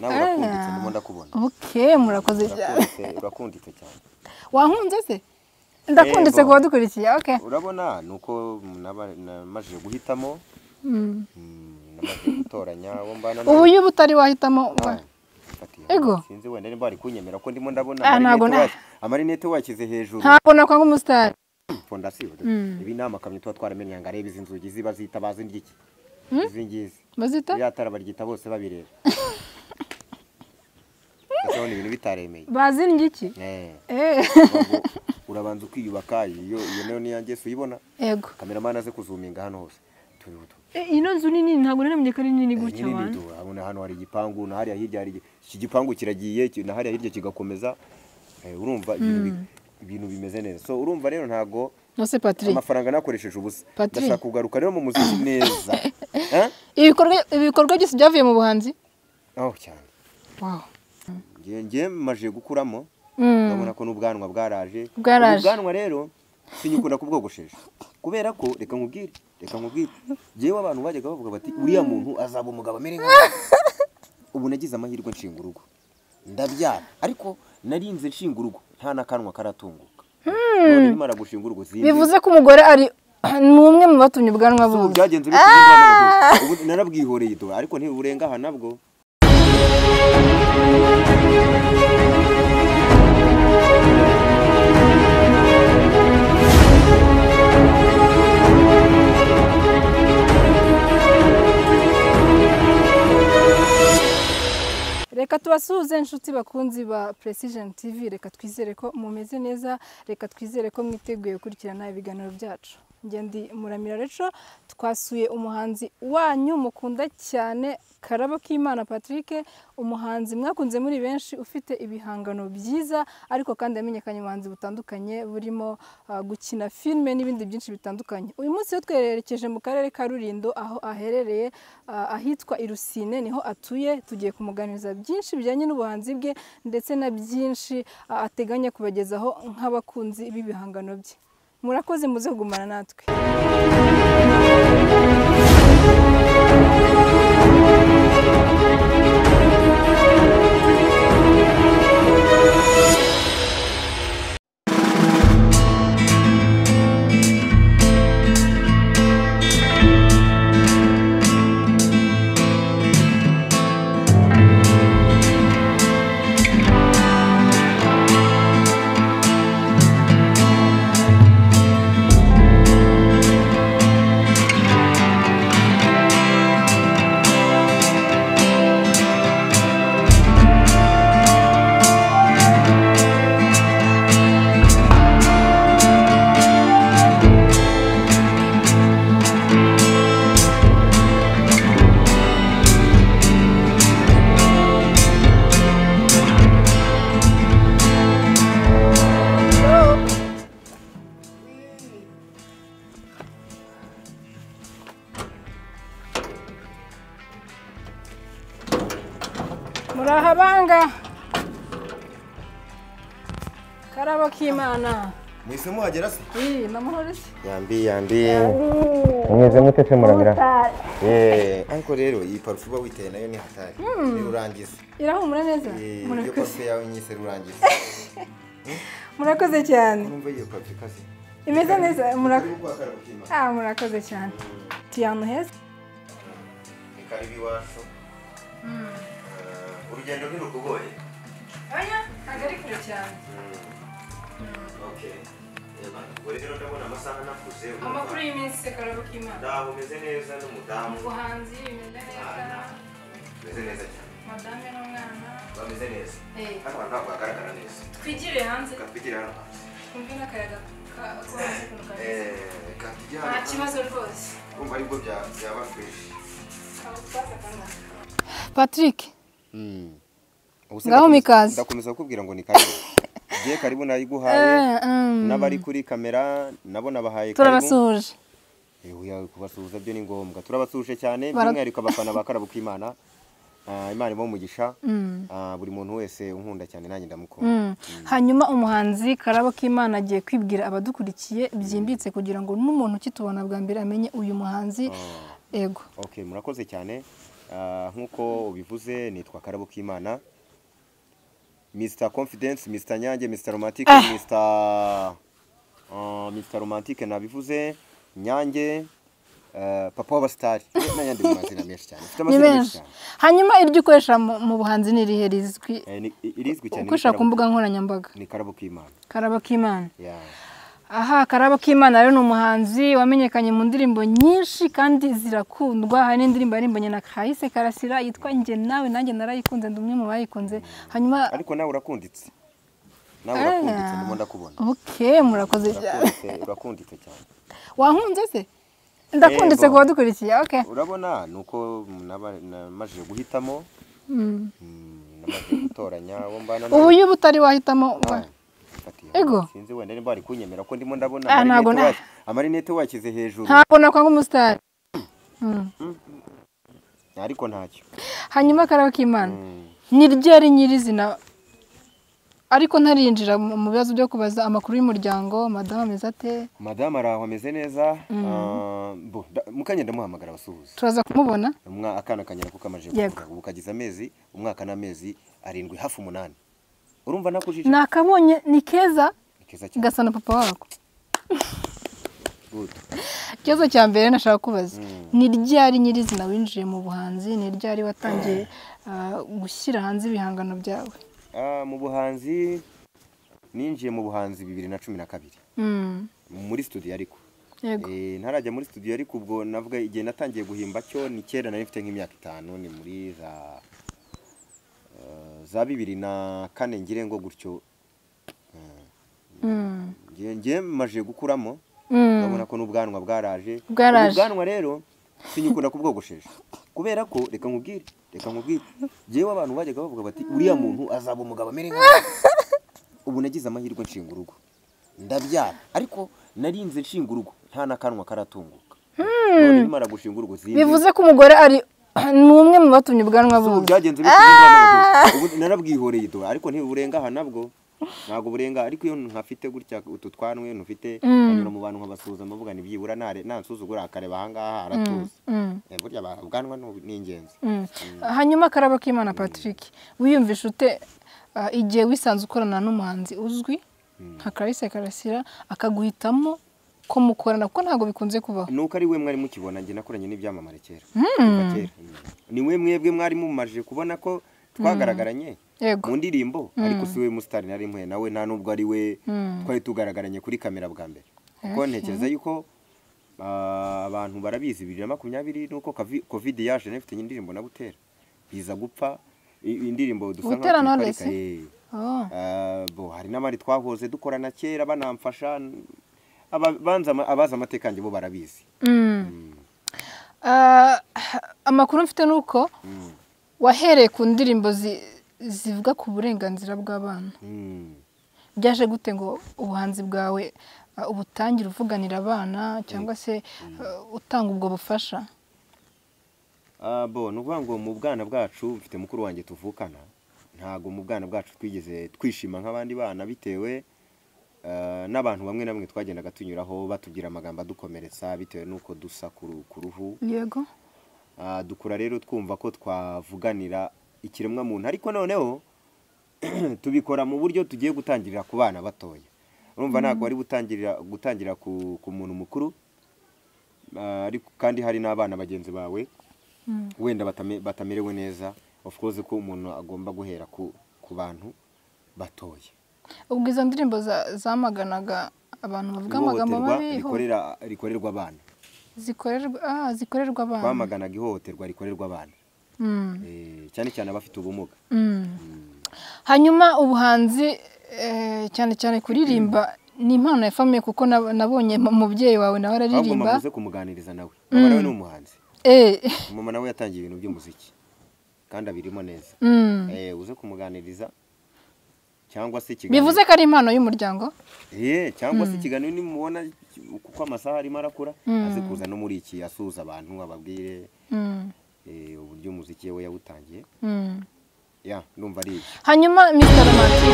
nawe urakunditse ndimo ndakubona ok murakoze cyane Urakunditse, urakunditse cyane wahunze se ndakunditse Yego. kuba dukurikiye ok urabona ni uko naba- namajije guhitamo Mm. mm, namajije gutoranya uwo mbana nawe. ubu iyo uba utari wahitamo Ah, wa- fatiye. Ego. sinzi wenda nimba bari kunyemera ko ndimo ndabona Ah, amarinete ntabwo na- wa- amarinete washyize hejuru ntabwo nakwanga umusitari fondasiyo Mm. ibi ni amakamyo tuba twaramenye ngo arebe izi nzugi ziba zita bazi ry'iki izi ngizi bazita iriya tara baryita bose babireba ndasabona ibintu bitaremeye bazindye iki Eh, Eh. ahubwo urabanza ukiyubaka iyo iyo nayo niya ngeso uyibona yego kameramani aze kuzuminga hano hose turiho tu- Eh, ino nzu nini ntabwo namenye ko ari nini gutya Nyine abantu n'idu, urabona hano hari igipangu na hariya hirya hari igi- iki gipangu kiragiye ki- na hariya hirya kigakomeza Eh, urumva ibintu bi- ibintu bimeze neza so urumva rero ntago nose patrick amafaranga nakoresheje ubusa Patrick. ndashaka kugaruka rero mu muziki neza Eh? ibikorwa ibikorwa byose byavuye mu buhanzi oh cyane wow Ngiye- ngiye maje gukuramo Mm. urabona ko n'ubwanwa bwaraje Bwaraje. Ubu bwanwa rero sinyikunda kubwogoshesha kubera ko reka nkubwire reka nkubwire njyewe abantu bajyaga bavuga bati uriya muntu azaba umugabo amere nkawe ubu nagize amahirwe nshinga urugo ndabyara ariko narinze nshinga urugo nta n'akanwa karatunguka none nimara gushinga urugo sinzi bivuze ko umugore ari ni umwe mu batumye ubwanwa ubu buza byagenze bite ubwanwa ubu narabwihoreye do ariko ntiburenga aha nabwo reka tubasuhuze inshuti bakunzi ba precision tv reka twizere ko mumeze neza reka twizere ko mwiteguye gukurikirana ibiganiro byacu njye ndi muramira reco twasuye umuhanzi wanyu mukunda cyane karabo k'imana patrick umuhanzi mwakunze muri benshi ufite ibihangano byiza ariko kandi yamenyekanye mu buhanzi butandukanye burimo ah, gukina filime n'ibindi byinshi bitandukanye uyu munsi yo twerekeje mu karere ka rurindo aho aherereye ah, ahitwa i rusine niho atuye tugiye kumuganiriza byinshi bijyanye n'ubuhanzi bwe ndetse na byinshi ah, ateganya kubagezaho nk'abakunzi b'ibihangano bye murakoze muze kugumana natwe murahabanga karabo k'imana mwese muhagera se iyi namuhore se yambi yambi umeze mute se muramira Eh, ariko rero iyi parufe uba witeye nayo ni hatari ni urangiza irahumura neza Eh, iyo murakoze parufe yawe nyise rurangiza murakoze cyane numva iyo parufe ikaze imeze neza murakoze Uri gukora karabukima. Ah, murakoze cyane. Turi ahantu heza. ni karibu iwacu Eh, urugendo ntirukugoye Oya, ntabwo ari kure cyane. Okay. Eba, ubwo rero ndabona amasaha nakuze Amakuru y'iminsi karabo k'Imana. ndaho umeze neza n'umudamu Mu buhanzi bimeze neza, umeze neza cyane madame n'umwana. bameze neza Eh, hano abantu ntabwo bagaragara neza twigire hanze, reka twigire hano hanze twumve n'akayaga ka- ko hanze kuntu kameze. Eh, reka tujye hano Nta hanze. kibazo rwose. urumva aribwo bya- byaba twese Abo twaza kanaka. Patrick, Ngaho Ngaho mikaze. ndakomeza kukubwira ngo ni karibu ngiye karibu nayiguhaye eh, mm, n'abari kuri kamera nabo nabahaye karibu turabasuhuje. Eh, oya, kubasuhuza byo ni ngombwa turabasuhuje cyane Bara- by'umwihariko abafana ba karabu k'imana Ah, imana ibaha umugisha Mm. Ah, buri muntu wese unkunda cyane nanjye ndamukunda Mm. hanyuma umuhanzi karabo k'imana agiye kwibwira abadukurikiye byimbitse kugira ngo n'umuntu ukitubona bwa mbere amenye uyu muhanzi Ah, ego okay murakoze cyane Ah, nk'uko ubivuze nitwa karabo k'imana mr confidence mr nyange mr romantic mr ah, mr romantic nabivuze nyange ah, papa w'abasitari n'ayandi mu mazina menshi cyane mfite ni amazina menshi benshi cyane hanyuma iryo ukoresha mu mu buhanzi ni irihe rizwi Eh, ni- i- irizwi cyane ni ukoresha ku Karabo- mbuga nkoranyambaga ni karabo k'imana karaba k'imana Yeah. aha karaba k'imana rero ni umuhanzi wamenyekanye mu ndirimbo nyinshi kandi zirakundwa hari n'indirimbo yaririmbanye na kahise karasira yitwa njye nawe nanjye narayikunze ndi umwe mu bayikunze hanyuma ariko nawe urakunditse nawe Ah. urakunditse ndimo ndakubona oke murakoze cyane Urakunditse- urakunditse cyane wankunze se ndakunditse Yego. ku badukurikiye oke urabona ni uko naba- namajije guhitamo Mm. Mm, namaze gutoranya uwo mbana ubu iyo utari wahitamo wa- Fatiye, Ego. sinzi wenda niba ari kunyemera ko ndimo ndabona Ah, ntabwo amarinete na- wa- amarinete washyize hejuru ntabwo nakwanga umusitari Mm. ariko ntacyo hanyuma karaba k'imana Mm, ni ryo yari nyirizina ariko ntarinjira mu mu bibazo byo kubaza amakuru y'umuryango madamu ameze ate madamu araho ameze neza ah, bo, da- mukanya ndamuhamagara abasuhuza turaza kumubona Umwa- akana kanyara kuko kamaje Yego. kuvuka, ubu kagize amezi umwaka n'amezi arindwi hafi umunani urumva nakujije nakabonye ni keza Ni keza cyane gasa na papa wako Good. ikibazo cya mbere nashaka kubaza Mm. ni ryari nyirizina winjiye mu buhanzi ni ryari watangiye ah, gushyira hanze ibihangano byawe Ah, mu buhanzi ninjiye mu buhanzi bibiri na cumi na kabiri Mm, muri studio ariko yego Eh, ntarajya muri studio ariko ubwo navuga igihe natangiye guhimba cyo ni kera nari mfite nk'imyaka itanu ni muri za eh, za bibiri na kane ngire ngo gutyo Mm, ngiye ngiye maje gukuramo mm, urabona ko n'ubwanwa bwaraje Bwaraje. Ubu bwanwa rero sinyikunda kubwogoshesha kubera ko reka nkubwire reka nkubwire ngewe abantu bajyaga bavuga bati uriya muntu azaba umugabo amere nkawe ubu nagize amahirwe nshinga urugo ndabyara ariko narinze nshinga urugo nta n'akanwa karatunguka none nimara gushinga urugo zindi bivuze ko umugore ari ni umwe mu batumye ubwanwa ubu bumva byagenze bityo ubu narabwihoreye do ariko ntiburengahana nabwo ntabwo burenga ariko iyo nkafite gutya utu twanwe ntufite nkanyura mu bantu nkabasuhuza mbavuga ni byibura nare nansuzugura akareba ahangaha aratuza Mm. Eh, burya ba- ubwanwa ni- ni ingenzi Mm. hanyuma karaba k'imana patrick wiyumvisha ute ah, igihe wisanze ukorana n'umuhanzi uzwi nka karisa karasira akaguhitamo ko mukorana kuko ntabwo bikunze kubaho nuko ari we mwari mukibona njye nakoranye n'ibyamamare kera kuva kera ni we mwebwe mwari mumajije kubona ko twagaragaranye yego mu ndirimbo ariko si we musitari nari mpuye nawe nta nubwo ari we Mm. twari tugaragaranye kuri kamera bwa mbere kuko ntekereza yuko ah, abantu barabizi bibiri na makumyabiri nuko kavi- covid yaje nari mfite indirimbo na butera biza gupfa i- indirimbo dusa nkaho Butera na tuyiparika, Knowless? eh. Oh. Ah, bo hari n'abandi twahoze dukorana kera banamfasha aba- banza ama- abazi amateka yanjye bo barabizi Mm. Ah, amakuru mfite ni uko Mm. wahereye ku ndirimbo zi- zivuga ku burenganzira bw'abana Mm. byaje gute ngo ubuhanzi bwawe ah, ubutangire uvuganira abana cyangwa se ah, utanga ubwo bufasha Ah, bo ni ukuvuga ngo mu bwana bwacu mfite mukuru wanjye tuvukana ntabwo mu bwana bwacu twigeze twishima nk'abandi bana bitewe ah, n'abantu bamwe na bamwe twagendaga tunyuraho batubwira amagambo adukomeretsa bitewe n'uko dusa ku ru- ku ruhu yego Ah, dukura rero twumva ko twavuganira ikiremwa muntu ariko noneho tubikora mu buryo tugiye gutangirira ku bana batoya urumva ntabwo wari gutangirira gutangirira ku, ku muntu mukuru Ah, ariko kandi hari n'abana bagenzi bawe wenda batame- batamerewe neza of course ko umuntu agomba guhera ku, ku bantu batoya ubwo izo ndirimbo za- zamaganaga abantu bavuga amagambo ihohoterwa mabi ho- rikorera- rikorerwa abana zikorerwa ah, zikorerwa abana twamaganaga ihohoterwa rikorerwa abana Mm, Eh, cyane cyane abafite ubumuga mm. hanyuma ubuhanzi eh, cyane cyane kuririmba ni impano ya famiye kuko nab- nabonye mu- mubyeyi wawe nawe ahubwo araririmba muze kumuganiriza nawe mama nawe ni umuhanzi Eh, mama nawe yatangiye ibintu by'umuziki kandi abirimo neza mm. eh uze kumuganiriza cyangwa se ikiganiro bivuze ko ari impano y'umuryango Eh, cyangwa se ikiganiro nimubona kuko amasaha arimo arakura aze kuza no muri iki asuhuza abantu ababwire Mm, eh, uburyo umuziki we yawutangiye mm. ya ndumva ari ibyo hanyuma mr romantic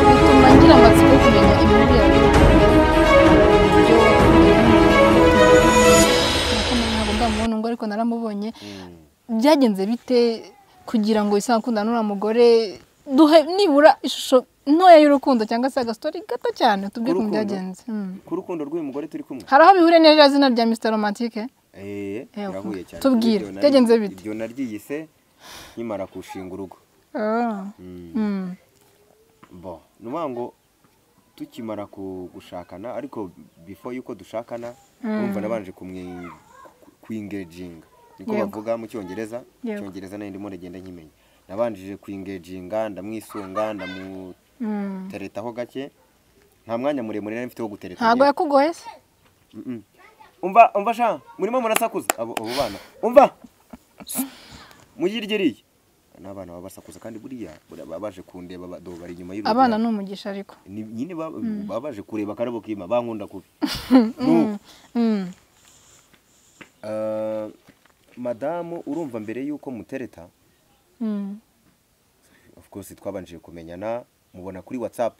bituma ngira amatsiko yo kumenya ibintu byawe ariko naramubonye byagenze bite kugira ngo wisanga ukundana n'uriya mugore duhe nibura ishusho ntoya y'urukundo cyangwa se agasotori gato cyane tubwire Urukundo? ukuntu byagenze Mm. ku rukundo rw'uyu mugore turi kumwe hari aho bihuriye n'irya zina rya misita romantike Eh, Eh, birahuye cyane Ibyo tubwire, nari- byagenze bite? ibyo naryiyise nkimara kushinga urugo Mm. Mm. bo ni ukuvuga ngo tukimara ku- gushakana ariko before yuko dushakana urumva nabanje kumwi kwingeginga niko Yego. bavuga mu cyongereza Yego. icyongereza nayo ndimo ndagenda nkimenya nabanjije kwingeginga ndamwisunga ndamuteretaho Mm. gake nta mwanya muremure nari mfite wo gutereta ntabwo njyewe. yakugoye se Mm-mm. umva umva sha murimo murasakuza abo abo bana umva mugirye iriya n'abana baba basakuza kandi buriya buriya baba baje kundeba badobo bari inyuma y'urugo abana ni umugisha ariko ni nyine ba- baba baje kureba akarabo kima bankunda kubi Mm. Mm. Eh, madamu urumva mbere y'uko mutereta Mm. of course twabanjije kumenyana mubona kuri whatsapp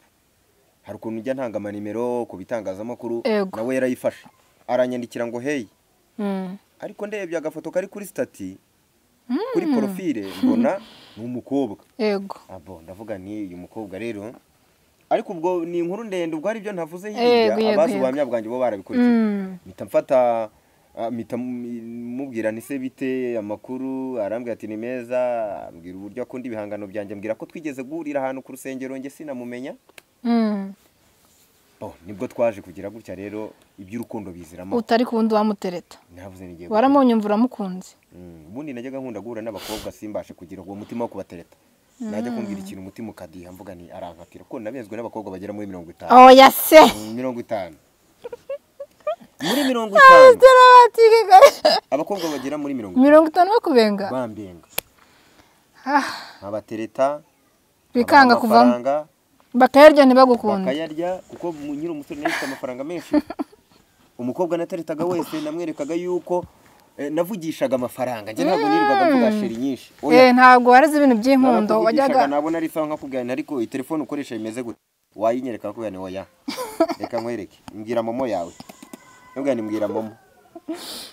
hari ukuntu njya ntanga amanimero ku bitangazamakuru Ego. nawe yarayifashe aranyandikira ngo hey Mm. ariko ndebye agafoto kari kuri stati kuri porofile mbona ni umukobwa yego abo ndavuga ni uyu mukobwa rero ariko ubwo ni inkuru ndende ubwo hari ibyo ntavuze Yego, hirya yego, abazi yego. ubuhamya bwanjye bo barabikurikiye Mm. mpita mfata ah, mpita mubwira nise bite amakuru arambwira ati ni meza ambwira uburyo akunda ibihangano byanjye ambwira ko twigeze guhurira ahantu ku rusengero njye sinamumenya Mm. oh, nibwo twaje kugira gutya rero iby'urukundo biziramo utari ku wundi wamutereta navuze n'igihe waramunye imvura mukunze Mm, ubundi najyaga nkunda guhura n'abakobwa simbashe kugira uwo mutima wo kubatereta najya kumbwira ikintu umutima ukadiha mvuga ni arankatira kuko nabenzwe n'abakobwa bagera muri mirongo itanu oya se Mm, mirongo itanu muri mirongo itanu terabatike kare abakobwa bagera muri mirongo itanu mirongo itanu bakubenga bambenga Ah, nkabatereta babaha bikanga kuvamo amafaranga, bakayarya ntibagukunde bakayarya kuko mu- nyiri umusore nawe afite amafaranga menshi umukobwa nateretaga wese namwerekaga yuko eh, navugishaga amafaranga njye ntabwo nirirwaga mvuga sheri nyinshi Oya, Eh, ntabwo wareze ibintu by'inkundo narakuvugishaga, wajyaga nabona ari sawa nkakubwirana ariko iyi telefone ukoresha imeze gute wayinyereka nkakubwirana oya reka nkwereke mbwira momo yawe nkakubwirana mbwira momo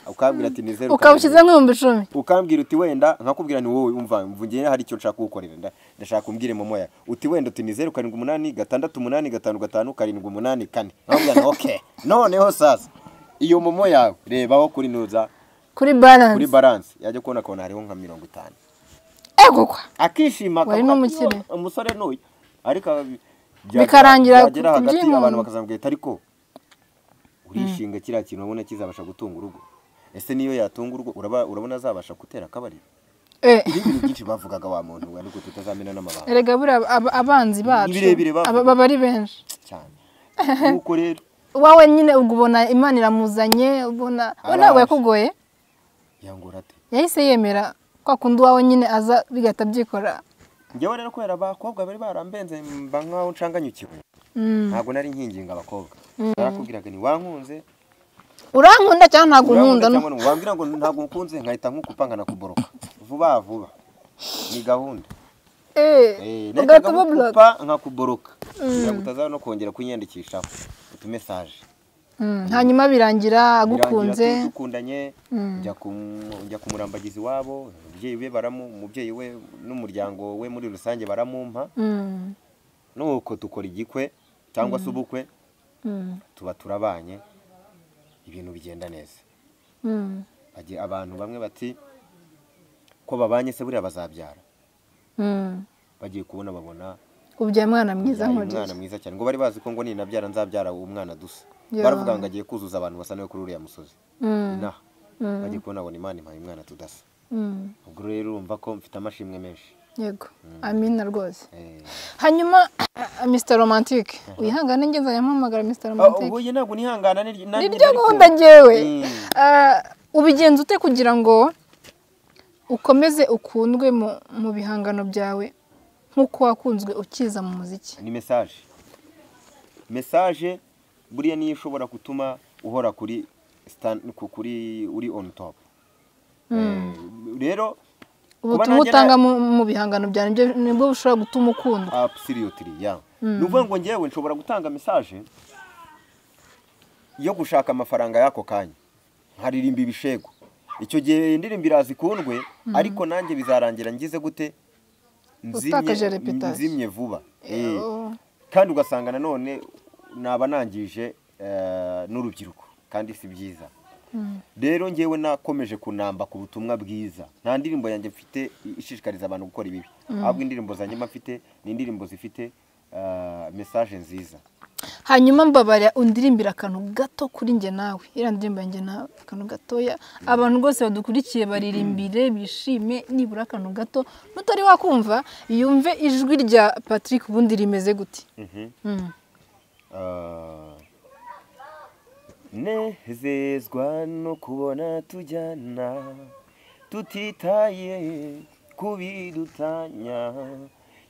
ukambwira ati ni zeru ukabushyize nk'ibihumbi icumi ukambwira uti wenda nkakubwira ni wowe umva mvungire hari icyo nshaka kugukorera nda- ndashaka umbwire momo yawe uti wenda uti ni zeru karindwi umunani gatandatu umunani gatanu gatanu karindwi umunani kane nkakubwira ni okay noneho sasa iyo momo yawe rebaho kuri nuza kuri kuri baranse balance yajya kubona akabona hariho nka mirongo itanu ego kwa akishima Wari akavuga n'umukire. ati, "Yo, umusore nuyu ariko abi- bya- Bikarangira byagera ku- ku hagati by'inkondo. abantu bakazambwira ati ariko urishinga kiriya kintu urabona kizabasha gutunga urugo ese niyo yatunga urugo uraba- urabona azabasha gutera akabariro Eh, ibintu byinshi bavugaga wa muntu ariko tutazamena n'amabanga erega buriya ab- abanzi bacu birebire bavuga. aba- baba ari benshi cyane nuko rero wowe nyine ubwo ubona imana iramuzanye ubona we ntabwo Araje. yakugoye yangura ate yahise yemera kwa kundi uwawe nyine aza bigahita byikora njyewe rero kubera abakobwa bari barambenze mba nkaho nshanganyukiwe Mm. ntabwo nari nkinginga abakobwa narakubwiraga ni wankunze urankunda cyangwa ntabwo unkunda unkunda no- cyangwa wambwira ngo ntabwo ukunze nkahita nkukupa nkanakuboroka vuba vuba ni gahunda Eh, Eh, nahitaga ugahita ububloka nkukupa nkakuboroka kugira ngo utaza no kongera kunyiyandikishaho utumesaje Mm, hanyuma birangira Birangira agukunze dukundanye Mm. njya kumu- njya kumurambagiza iwabo ababyeyi be baramu umubyeyi we n'umuryango we muri rusange baramumpa Mm, nuko dukora igikwe cyangwa se ubukwe mm, tuba turabanye ibintu bigenda neza mm, Bagira- abantu bamwe bati ko babanye se buriya bazabyara mm. bagiye kubona babona ubyaye umwana mwiza yabyaye umwana nkuriye mwiza cyane ngo bari bazi ko ngo ninabyara nzabyara uwo mwana dusa Ya. baravuga ngo agiye kuzuza abantu basa nawe kuri uriya musozi Mm, inaha Mm. bagiye kubona ngo ni imana impaye umwana tudasa mm, ubwo rero urumva ko mfite amashimwe menshi yego amina rwose Eh, hanyuma mr romantique uyihangane ngenzanya mpamagara mr romantique ubu njye ntabwo nihangana ni ni ryo gahunda ngewe ubigenza ute kugira ngo ukomeze ukundwe mu- mu bihangano byawe nk'uko wakunzwe ukiza mu muziki ni mesaje mesaje buriya niyo ishobora gutuma uhora kuri stan- ku- kuri uri on top Eh, rero kuba ubutumwa nanjye utanga mu- mu bihangano byawe nibyo- nibwo bushobora gutuma ukundwa absolutely yeah ni ukuvuga ngo ngewe nshobora gutanga mesaje yo gushaka amafaranga y'ako kanya nkaririmba ibishego icyo gihe indirimbo iraza ikundwe ariko nanjye bizarangira ngize gute Utakaje reputation. nzimye vuba Eh, Oh. kandi ugasanga nanone naba nangije eh, n'urubyiruko kandi si byiza rero ngewe nakomeje kunamba ku butumwa bwiza nta ndirimbo yanjye mfite i- ishishikariza abantu gukora ibibi ahubwo indirimbo zanjye mba mfite ni indirimbo zifite eh, message nziza hanyuma mbabarira undirimbira akantu gato kuri njye nawe iriya ndirimbo yanjye nawe akantu gatoya abantu rwose badukurikiye baririmbire bishime nibura akantu gato n'utari wakumva yumve ijwi rya patrick ubundi rimeze gute Mhm. Mm. Ah. nezezwa no kubona tujyana tutitaye kubidutanya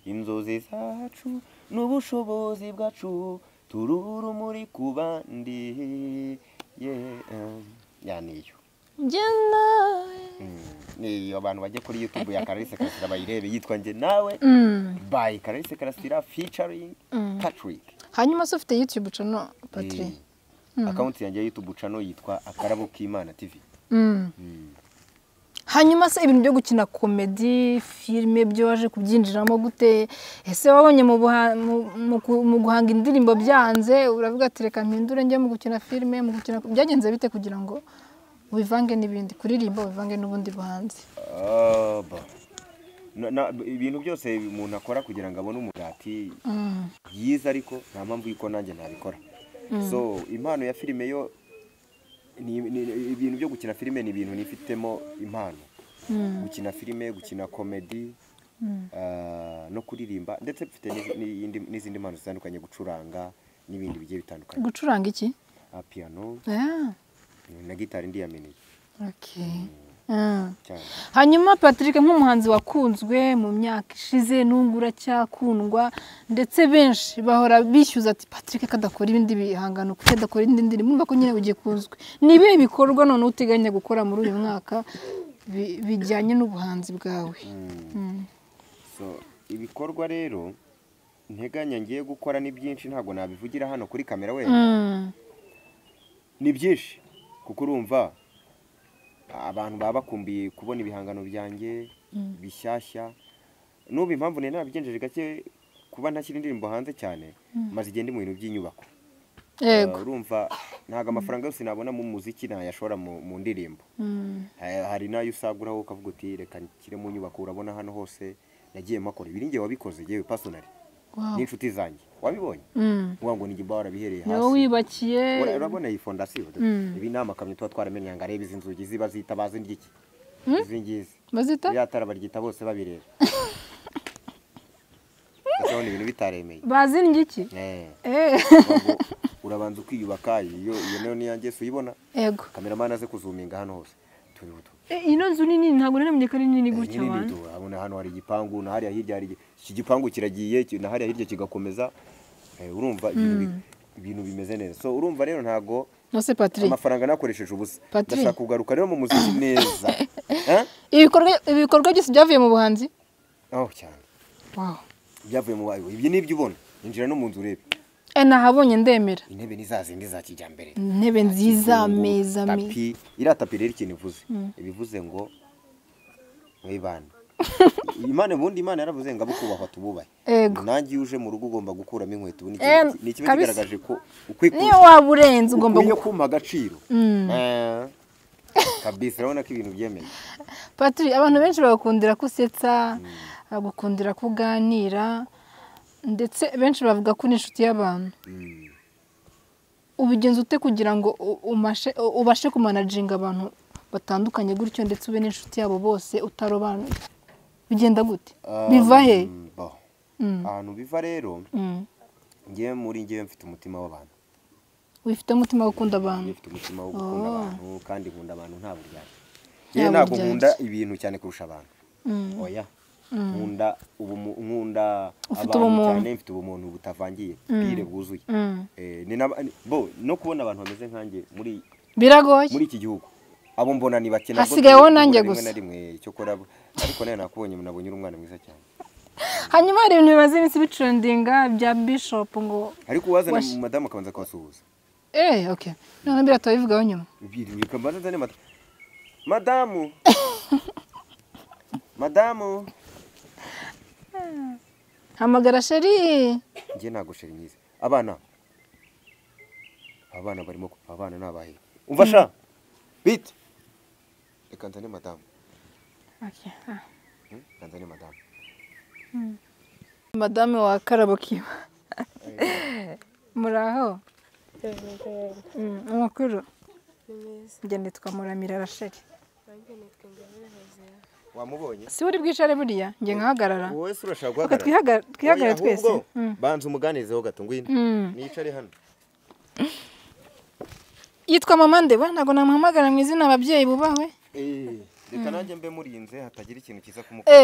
inzozi zacu n'ubushobozi bwacu turura urumuri ku bandi Yeah, um, ya niyo njye nawe Mm, niyo abantu bajya kuri youtube ya karalise karasira bayirebe yitwa njye nawe Mm. by karalise karasira featuring patrick hanyuma se ufite youtube ucano patrick Eh, akawunti yanjye ya YouTube channel yitwa akarabo k'Imana TV. Mm. hanyuma se ibintu byo gukina komedi filime byo waje kubyinjiramo gute ese wabonye mu buha- mu- mu ku- mu guhanga indirimbo byanze uravuga ati reka mpindure njye mu gukina filime mu gukina byagenze bite kugira ngo wivange n'ibindi kuririmba wivange n'ubundi buhanzi Ah, ba. Na- na- ibintu byose umuntu akora kugira ngo abone umugati Mm. byiza ariko nta mpamvu y'uko nanjye nabikora so impano ya filime yo ni, ni, ibintu byo gukina filime ni ibintu nifitemo impano gukina filime gukina komedi ah, no kuririmba ndetse mfite n'izi- n'iyindi- n'izindi mpano zitandukanye gucuranga n'ibindi bigiye bitandukanye gucuranga iki Ah, piano Ah, na gitari ndiyamenye okay. Mm. cyane hanyuma patrick nk'umuhanzi wakunzwe mu myaka ishize n'ubwo uracyakundwa ndetse benshi bahora bishyuza ati patrick kadakora ibindi bihangano kuko adakora indi ndirimbo urumva ko nyine bugiye kunzwe ni ibihe bikorwa none uteganya gukora muri uyu mwaka bi- bijyanye n'ubuhanzi bwawe Mm. so ibikorwa rero nteganya ngiye gukora ni byinshi ntabwo nabivugira hano kuri kamera wenda Mm. ni byinshi kuko urumva abantu baba bakumbiye kubona ibihangano byanjye bishyashya n'ubu impamvu nari nabigenjeje gake kuba ntashyira indirimbo hanze cyane maze igende mu bintu by'inyubako yego Uh, urumva ntabwo amafaranga yose nabona mu muziki nayashora mu mu ndirimbo Mm. Ha- hari n'ayo usaguraho ukavuga uti reka nshyire mu nyubako urabona hano hose nagiye makora ibi ninjye wabikoze yewe pasonari Wow. n'inshuti zanjye wabibonye Mm. uvuga ngo ni igimba warabihereye niwe hasi wibakiye Ura- urabona iyi fondasiyo Mm. ibi ni amakamyo tuba twaramenye ngo arebe izi nzugi ziba zita bazi ry'iki izi ngizi bazita iriya tara baryita bose babireba ndabona ibintu bitaremeye bazindye iki Eh, Eh. ahubwo urabanza ukiyubaka iyo iyo nayo ni iyanjye si uyibona yego kameramani aze kuzuminga hano hose tuributo Eh, ino nzu nini ntabwo namenyekana ari nini gutya nyine ni abantu ibyo, urabona hano hari igipangu na hariya hirya hari igi- iki gipangu kiragiye ki- na hariya hirya kigakomeza Eh, urumva ibintu bi- ibintu bimeze neza so urumva rero ntago nose patrick amafaranga nakoresheje ubusa Patrick. ndashaka kugaruka rero mu muziki neza Eh? ibikorwa ibikorwa byose byavuye mu buhanzi aho cyane wow byavuye mu bayo ibyo nibyo ubona injira no mu nzu urebe Eh, nahabonye ndemera intebe ni za zindi za kijyambere intebe nziza Kizungu, ameza meza tapi iriya tapi rero ikintu ivuze ibivuze ngo mwibane imana ubundi imana yaravuze ngo abo kubahwa tububahe Ego. nanjye iyo uje mu rugo ugomba gukuramo inkweto ubu ni Eh, ikintu- ni ikiba kabisa. kigaragaje ko ukwiye niyo waba urenze ugomba ukwiye gukora kumpa agaciro Eh, kabisa urabona ko ibintu byemeye patiri abantu benshi bagakundira ko usetsa bagakundira ko uganira ndetse benshi bavuga ko uri inshuti y'abantu Mm. ubigenza ute kugira ngo u- umashe- u- ubashe kumanajinga abantu batandukanye gutyo ndetse ube n'inshuti yabo bose utarobanuye bigenda gute biva he Um, bo. Mm. ahantu biva rero Mm. ngewe muri ngewe mfite umutima w'abantu wifite umutima wo gukunda abantu Ngewe mfite umutima wo gukunda Oh. abantu kandi nkunda abantu nta buryarya Nta ngewe ntabwo buryarya. nkunda ibintu cyane kurusha abantu Mm. oya nkunda ubumu- nkunda Ufite abantu ubumuntu. cyane mfite ubumuntu butavangiye bwire bwuzuye Mm. Eh, ni naba- ni- bo no kubona abantu bameze nkanjye muri biragoye muri iki gihugu abo mbona ni bake nabwo Hasigaye wowe mbona nanjye rimwe na gusa. rimwe cyo kora ariko nawe nakubonye nabonye uri umwana mwiza cyane hanyuma hari ibintu bimaze iminsi bicurendinga bya bishop ngo ariko uwazana Wash- madamu akabanza akabasuhuza eee oke none mbira turabivugaho nyuma bikabanza azane mata madamu madamu hamagara sheri njye ntabwo sheri myiza abana abana barimo ku- abana ni abahe umva sha bite reka nzane madamu Okay, ah. Hmm, reka nzane madamu madame wa karabokiba muraho Mm, amakuru njye nitwa muramira rasheli wamubonye si uri bwicare buriya njye nkahagarara wowe se urashaka Reka guhagarara twihagare twihagare Oya, twese ahubwo Mm. banza umuganizeho gato ngwino Mm. nicare hano yitwa mama ndeba ntabwo namuhamagara mu izina ababyeyi bubahwe Eh, reka nanjye mbe murinze hatagira ikintu cyiza Eh. kumukoma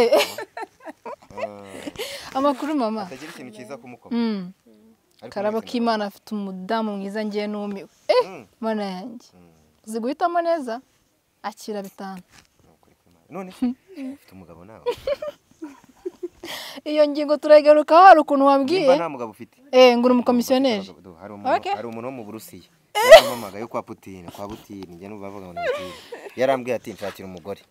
Ah, amakuru mama hatagira ikintu cyiza kumukoma Mm. Ariko karabo mwese k'imana afite umudamu mwiza ngiye n'umiwe murabona. Mm. mana yanjye Mm. uzi guhitamo neza akira bitanu Ni ukuri kw'Imana. none ufite umugabo nawe iyo ngingo turayigarukaho hari ukuntu wabwiye nimba nta mugabo ufite eh ngo uri umukomisiyoneri Abagabo- do, hari umuntu- Okay. hari umuntu wo mu burusiya yaramamaga yo kwa putine kwa putine njye n'ubu bavuga ngo ni putine yarambwiye ati nshakira umugore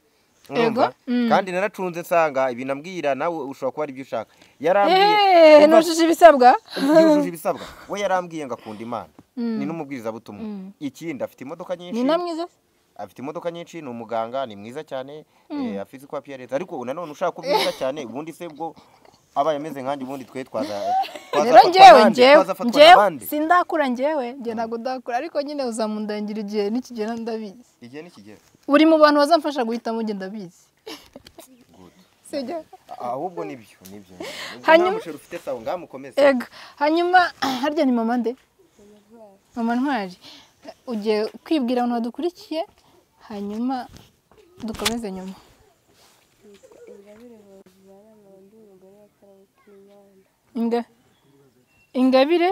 Urumva? Ego, mm. kandi naracunze nsanga ibintu ambwira nawe ushobora kuba ari ibyo ushaka yarambwiye eh Umva, ntujuje ibisabwa yujuje ibisabwa we yarambwiye ngo akunda imana Mm. ni n'umubwirizabutumwa Mm. ikindi afite imodoka nyinshi ni na mwiza afite imodoka nyinshi ni umuganga ni mwiza cyane eh, afite izikwa apiyaresi ariko nanone ushaka kuba mwiza cyane ubundi se bwo abaye ameze nkanjye ubundi twe twaza rero njyewe twazafatwa n'abandi, njyewe twazafatwa njyewe n'abandi. sindakura njyewe njye ntabwo ndakura ariko nyine uzamundangira igihe nikigera ndabizi igihe nikigera uri mu bantu bazamfasha guhitamo njye ndabizi Good. sibyo A- ahubwo nibyo nibyo Hanyuma- hanyuma musheri ufite sawa ngaha mukomeze ego hanyuma harya ni mama nde mama ntwari ugiye kwibwira abantu badukurikiye hanyuma dukomeze nyuma Ingabire Hoziyana nkaba ndi umugore wa Karawukimana inga ingabire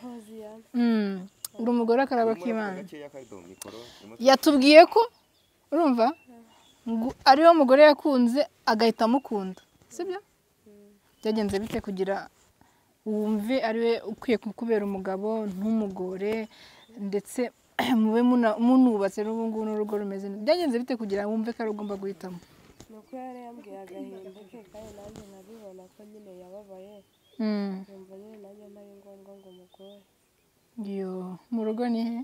Hoziyana Mm, uri umugore w'akarabo k'imana gakeya karido mikoro imutwe. yatubwiye ko urumva ngo ariwe mugore yakunze agahita amukunda sibyo byagenze bite kugira wumve ariwe ukwiye kukubera umugabo ntumugore ndetse mube muna- munubatse n'ubungubu n'urugo rumeze neza byagenze bite kugira wumve ko ari ugomba guhitamo ni uko yari yambwiye agahinda ke kandi nanjye nkabibona ko nyine yababaye Mm, nkumva nyine nanjye ntari ngombwa ngo umugore iyo mu rugo ni he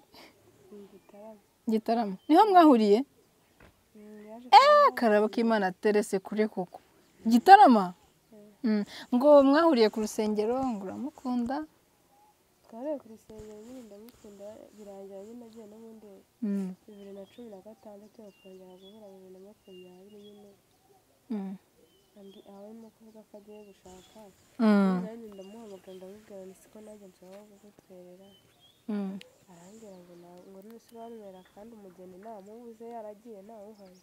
gitarama gitarama niho mwahuriye yaje kuba akarabo k'imana aterese kure koko gitarama Mm, ngo mwahuriye ku rusengero ngo uramukunda twariye ku rusengero nyine ndamukunda birangira nyine agiye n'ubundi Mm, bibiri na cumi na gatandatu bakongera guhura bibiri na makumyabiri nyine mm, andi- aho arimo kuvuga ko agiye gushaka mm, nanjye ndamuhamagara ndamubwira nti siko nanjye nshobora kugutwerera mm. arambwira ngo na- ngo nusobanurira kandi umugeni ntamubuze yaragiye ntawuhari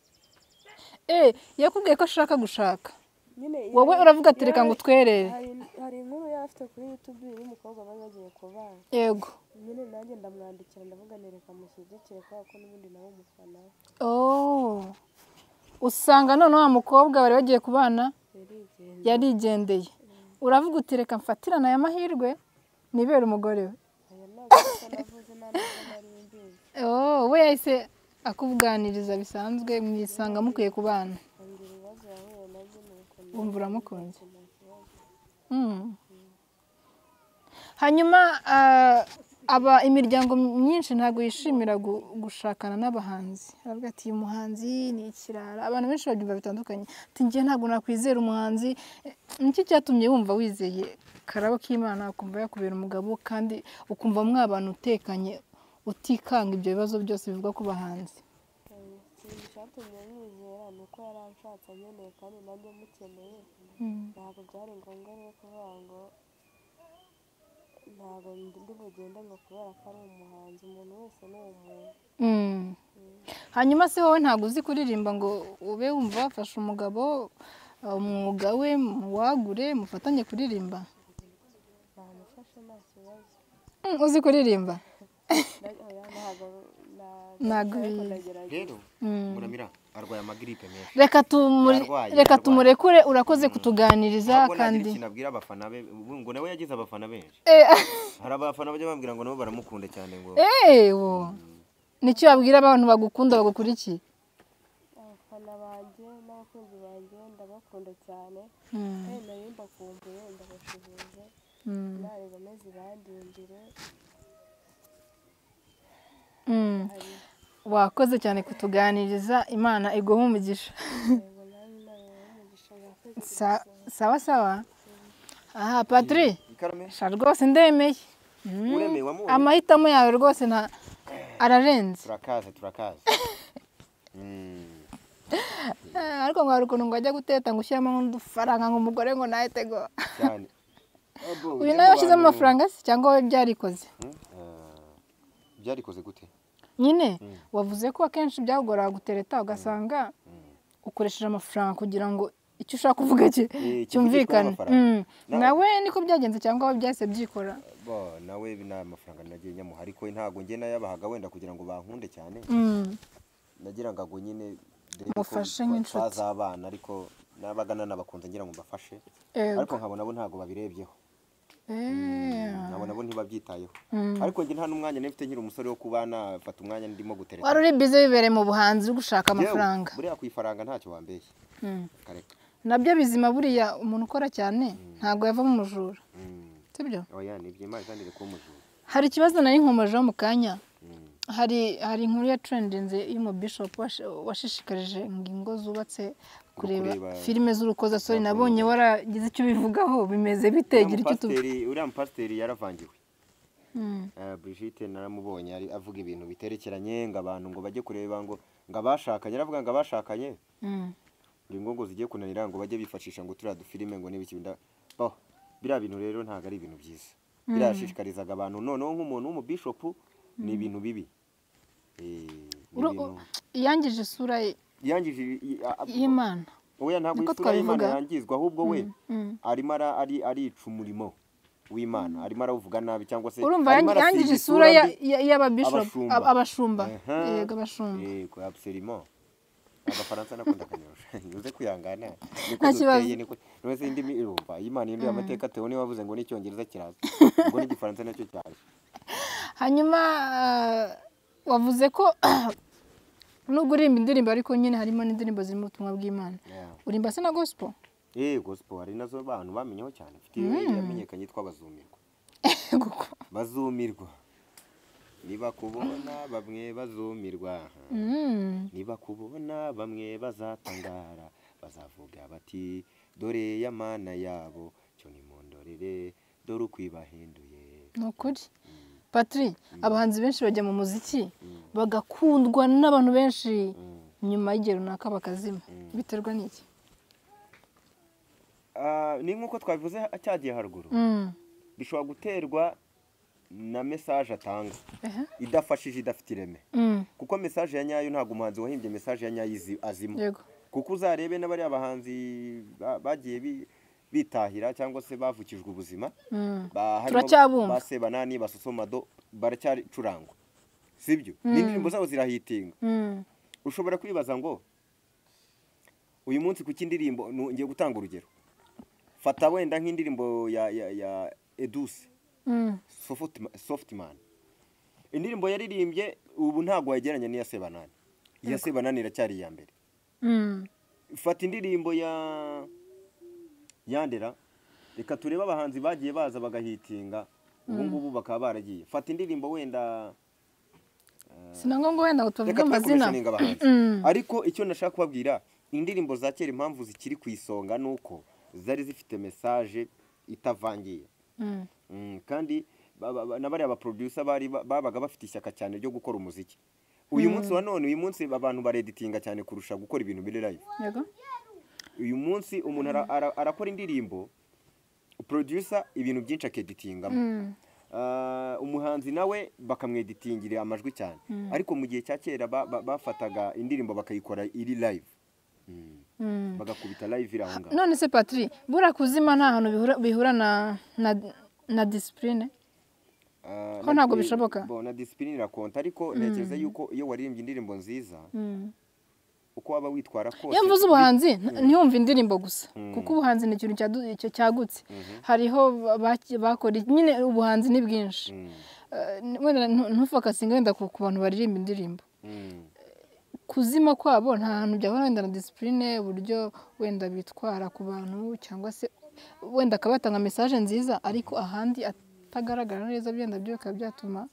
Eh, yakubwiye ko ashaka gushaka nyine wowe yari- uravuga ati reka yari- ngo utwerere hari hari inkuru yari afite kuri youtube y'umukobwa bari bagiye kubana yego nyine nanjye ndamwandikira ndavuga nti reka mushyigikire kubera ko n'ubundi nawe umufana we oh. usanga none wa mukobwa bari bagiye kubana yarigenda yarigendeye uravuga uti reka mfatirane aya mahirwe nibere umugore we aya ntabwo kuko navuze nta n'ubwo nari mbizi oh, we yahise akubwaniriza bisanzwe mwisanga mukwiye kubana ambwira ibibazo yahuye nabyo nuko na- wumva uramukunze nta kibazo. Mm. hanyuma ah, aba imiryango myinshi ntabwo yishimira gu- gushakana n'abahanzi aravuga ati uyu muhanzi ni ikirara abantu benshi babyumva bitandukanye ati njye ntabwo nakwizera umuhanzi Eh, niki cyatumye wumva wizeye karabo k'imana ukumva yakubera umugabo kandi ukumva mwabana utekanye utikanga ibyo bibazo byose bivugwa ku bahanzi Eh, ikintu cyatumye mwizera ni uko yari anshatse nkeneye kandi nanjye mukeneye ntabwo byari ngombwa rero kuvuga ngo ntabwo ndi bugende ngo kubera ko ari umuhanzi umuntu wese ni umuntu Mm. hanyuma se wowe ntabwo uzi kuririmba ngo ube wumva wafashe umugabo uh, umwuga we muwagure mufatanye kuririmba namufashe nta kibazo Mm, uzi kuririmba Na- oya, ntabwo na- Ntabwo ariko bizi. ndagerageza rero muramira arwaye amagiripe menshi reka tumure- Yarwaye, reka yarwaye. tumurekure urakoze kutuganiriza Ntabwo nagira kandi ikintu abwira abafana be ubu ngo nawe yagize abafana benshi Eh, hari abafana bajya bambwira ngo nabo baramukunda cyane ngo ewo nicyo wabwira abantu bagukunda bagukurikiye abafana banjye n'abakunzi banjye ndabakunda cyane kandi nayo mbakumbuye ndabashuhuje imana ikomeze ibandindire hari wakoze cyane kutuganiriza imana iguha umugisha intego nawe inama y'umugisha yakoze Sa- sawa sawa aha patri ikarame sha rwose ndemeye Mm. uremeye wamuwe amahitamo yawe rwose nta ararenze turakaza turakaza Mm. Eh, ariko ngo hari ukuntu ngo ajya guteta ngo ushyiremo nk'udufaranga ngo umugore ngo nahite ngo cyane Abo, uyu ujye nawe mu washyizemo bantu- amafaranga se cyangwa wowe byarikoze Mm, eh, byarikoze gute nyine wavuze ko akenshi byagorana gutereta ugasanga ukoresheje amafaranga kugira ngo icyo ushaka kuvuga ki- Eh, cyumvikane kivugishwa n'amafaranga. Mm. nawe niko byagenze cyangwa wowe byahise byikora bo nawe nta mafaranga nagiye nyamuha ariko ntago njye nayabahaga wenda kugira ngo bankunde cyane Mm. nagira ngo ngo nyine dore ko Mufashe twa- nk'inshuti. twazabana ariko nabaga nanabakunze ngira ngo mbafashe Yego. ariko nkabona bo ntago babirebyeho Eh. nkabona bo ntibabyitayeho Mm. ariko njye nta n'umwanya nari mfite nkiri umusore wo kuba nafata umwanya ndimo gutereta wari uri bize bibereye mu buhanzi uri gushaka Yewe, amafaranga buriya ku ifaranga ntacyo wambeshye Mm. kareka nabyo bizima buriya umuntu ukora cyane ntabwo yavamo umujura Mm. sibyo oya nibyo imana kandi iri kuba umujura hari ikibazo nari nkomejeho mu kanya Mm. hari hari inkuru ya trendinze y'umubishop washishikarije ingingo zubatse kureba kureba- filime Zakorewe. z'urukozasoni nabonye waragize icyo ubivugaho bimeze bite gira icyo tubi Pasiteri- uriya mupasiteri yaravangiwe Mm. Eh, Brigitte naramubonye ari avuga ibintu biterekeranye ngo abantu ngo bajye kureba ngo ngo abashakanye aravuga ngo abashakanye Mm. ngo ngo zigiye kunanira ngo bajye bifashisha ngo turiya dufilime ngo n'ibiki binda oh, biriya bintu rero ntabwo ari ibintu byiza birashishikarizaga abantu noneho nk'umuntu w'umubishopu ni ibintu bibi Eh, ni Uru- ibintu- yangije isura ye- yangije i- a- a- y'imana oya ntabwo niko isura y'imana twabivuga. yangizwa ahubwo we mm. arimo ara- ari arica umurimo w'imana arimo arawuvuga nabi cyangwa se urumva arimo yangi- arasiga yangije isura ya- mbi. ya- y'ababishop Abashumba. ab- abashumba Aha. yego abashumba yego absolument agafaransa nakunda akanyorosha ntuze kwihangana niko Nta kibazo. duteye niko ntuze indimi irumva iyo imana ihinduye amateka tewe niba wavuze ngo n'icyongereza kiraza ubwo n'igifaransa nacyo cyaje hanyuma ah, wavuze ko nubwo uririmba indirimbo ariko nyine harimo n'indirimbo zirimo ubutumwa bw'imana Yeah. urimba se na gospel eh gospel hari nazo abantu bamenyeho cyane mfite yamenyekanye yitwa bazumirwa Guko. bazumirwa nibakubona bamwe bazumirwa Mm. nibakubona bamwe bazatangara bazavuga bati dore ya mana yabo cyo nimundorere dore uko ibahinduye ni ukuri patri abahanzi benshi bajya mu muziki bagakundwa n'abantu benshi nyuma y'igihe runaka bakazima biterwa n'iki Ah, ni nk'uko twabivuze ha- cyagiye haruguru Mm. bishobora guterwa na mesaje atanga Ehe. idafashije idafite ireme Mm. kuko mesaje ya nyayo ntabwo umuhanzi wahimbye mesaje ya nyayo izi- azima yego kuko uzarebe n'abariya bahanzi ba- bagiye bi- bitahira cyangwa se bavukijwe ubuzima Mm. ba- harimo Turacyabumva. ba sebanani basusomado baracyacurangwa sibyo n'indirimbo zabo zirahitinga Mm. ushobora kwibaza ngo uyu munsi ku cy'indirimbo nu- ngiye gutanga urugero fata wenda nk'indirimbo ya, ya, ya eduse Mm. Softma- softman indirimbo yaririmbye ubu ntabwo wagereranya n'iya sebanani iya sebanani iracyari iya mbere Mm. fata indirimbo ya yandera reka turebe abahanzi bagiye baza bagahitinga ubu ngubu bakaba baragiye fata indirimbo wenda sinangwa ngo wenda ngo tuvuge reka amazina twakoresha abahanzi ariko icyo nashaka kubabwira indirimbo za kera impamvu zikiri ku isonga ni uko zari zifite mesaje itavangiye Mm. Mm, kandi ba- ba- ba- na bariya baproducer bari ba- babaga bafite ishyaka cyane ryo gukora umuziki uyu munsi wa none uyu munsi abantu bareditinga cyane kurusha gukora ibintu biri live yego uyu munsi umuntu ara- ara- arakora indirimbo producer ibintu byinshi akeditingamo Mm. Ah, umuhanzi nawe bakamweditingira amajwi cyane ariko mu gihe cya kera ba- ba- bafataga indirimbo bakayikora iri live Mm. Mm. bagakubita live iri aho ngaho none se patri buriya kuzima nta hantu bihura- bihura na na na disipurine Ah, ko ntabwo na- bishoboka? bo, na disipulini irakonta ariko ntekereza yuko iyo waririmbye indirimbo nziza uko waba witwara kose iyo mvuze ubuhanzi nta- ntiyumve indirimbo gusa kuko ubuhanzi ni ikintu cyadu- icyo cyagutse hariho ba- bakora nyine ubuhanzi ni bwinshi Mm, Eh, wenda ntu- ntufokasinge wenda ku ku bantu baririmba indirimbo mm, kuzima kwabo nta hantu byahura wenda na disipurine uburyo wenda bitwara ku bantu cyangwa se wenda akaba yatanga mesaje nziza ariko ahandi atagaragara neza byenda byo bikaba byatuma